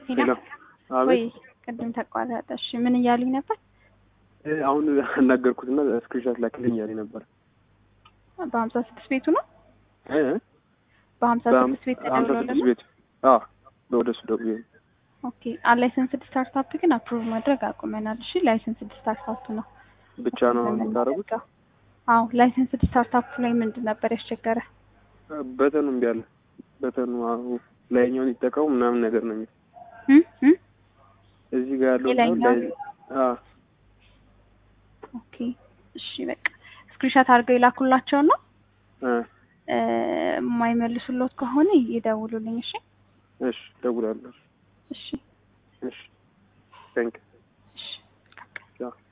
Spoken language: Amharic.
ሄሎ ወይ አቤት ቅድም ተቋረጠ። እሺ ምን እያሉኝ ነበር? እ አሁን አናገርኩትና ስክሪንሾት ላክልኝ ያለኝ ነበር በሀምሳ ስድስት ቤቱ ነው እ በሀምሳ ስድስት ቤት ሀምሳ ስድስት ተደውሎልን ቤት አ ወደ እሱ ደውዬ ነው። ኦኬ አላይሰንስድ ስታርታፕ ግን አፕሩቭ ማድረግ አቁመናል። እሺ ላይሰንስድ ስታርታፕ ነው ብቻ ነው የምታደርጉት? አዎ ላይሰንስድ ስታርታፕ ላይ ምንድን ነበር ያስቸገረ? በተኑ እምቢ አለ። በተኑ አዎ ላይኛውን ይጠቀሙ ምናምን ነገር ነው የሚል እም እም እዚህ ጋር ያለው የላይኛው? ላይ- አ ኦኬ እሺ በቃ ስክሪንሻት አድርገው የላኩላቸው ነው አ እ የማይመልሱሎት ከሆነ ይደውሉልኝ። እሺ እሺ እደውላለሁ። እሺ እሺ ታንክ እሺ